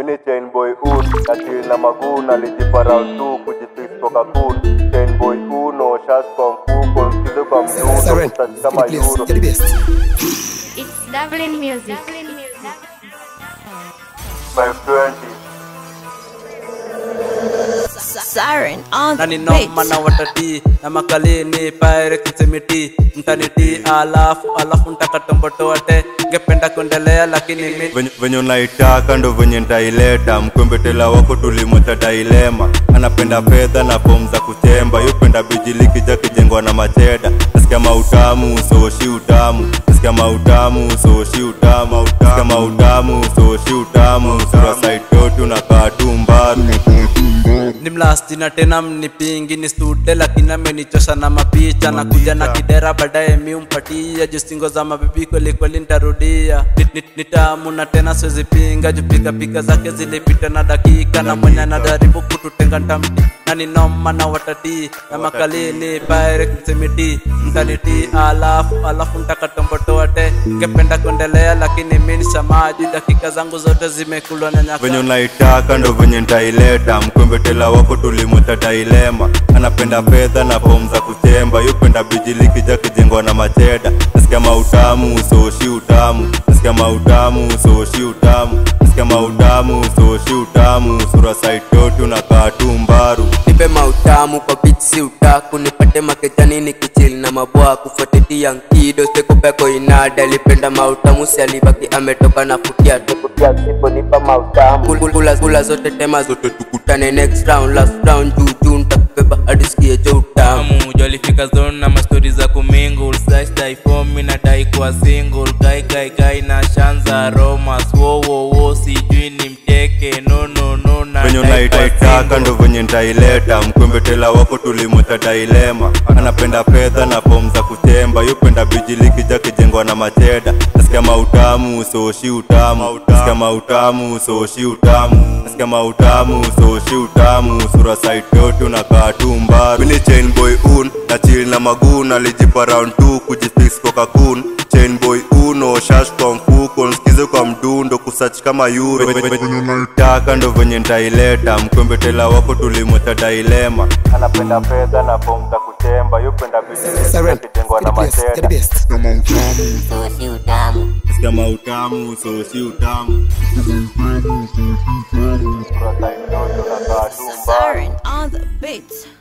mini chain boy un achili na magun alijipa round 2 kujifix kwa kakun chain boy uno shash kwa mfuko msikize kwa mdundo Siren, kusachi you're kama the best. euro You're the best. It's Dublin music. 520 Siren on nani the noma beat. na watati na makalini paere kisemiti mtaniti alafu alafu ntakatombotoate ngependa kuendelea lakini mi venye venye unaitaka ndo venye ntaileta mkwembetela wako tulimwacha dailema anapenda fedha na fomu za kuchemba yupenda bijiliki ja kijengwa na macheda nasikia mautamu soshi utamu nasikia mautamu soshi utamu nasikia mautamu soshi utamu sura saitoti unakaa tu mbaru ni mlasti na tena mnipingi ni stude lakini amenichosha na mapicha na kuja na kidera baadaye mi umpatia justingo za mabibi kweli kweli ntarudia Ni- ni- ni tamu na tena siwezi pinga jupika pika zake zilipita na dakika na mwenye anajaribu kututenga ntamti na ni noma na watati na makalini paere msemiti mtaniti alafu alafu ntakatombotoate ngependa kuendelea lakini mi nishamaji dakika zangu zote zimekulwa na nyaka venye unaitaka ndo venye ntaileta mkwembetela wako tulimwacha dailema anapenda fedha na fomu za kuchemba yupenda bijiliki ja kijengwa na macheda nasikia mautamu soshi utamu nasikia mautamu soshi utamu nasikia mautamu soshi utamu sura saitoti unakaa tu mbaru nipe mautamu kwa beat si utaku nipate makejani nikichili na mabwa kufuatilia nkido sekupeko inada lipenda mautamu si alibaki ametoka na futia tukutia sipo nipa mautamu Kul- kula, kula zote tema zote tukutane next round last round juu juu ntakubeba hadi sikie jo utamu tamu jolifika zone na mastori za kumingle sdaifomi na dai kuwa single gai gai gai na shanza romas wowowo sijui ni mteke no no no na venye dai kuwa unaitaitaka single. ndo venye ntaileta mkwembetela wako tulimwacha dailema anapenda fedha na fomu za kuchemba yupenda bijiliki ja kijengwa na macheda nasikia mautamu soshi utamu nasikia mautamu soshi utamu nasikia mautamu soshi utamu sura saitoti unakaa tu mbaru mini chain boy un na chili na magun alijipa round 2 kujifix kwa kakun chain boy uno shash kwa mfuko nsikize kwa mdundo kusach kama euro venye unaitaka ndo venye ntaileta mkwembetela wako tulimwacha dailema anapenda fedha na fomu za kuchemba yupenda Siren, kijengwa na you're the best. You're the macheda best. nasikia mautamu sosi utamu sura saitoti unakaa tu mbaru Siren on the beat.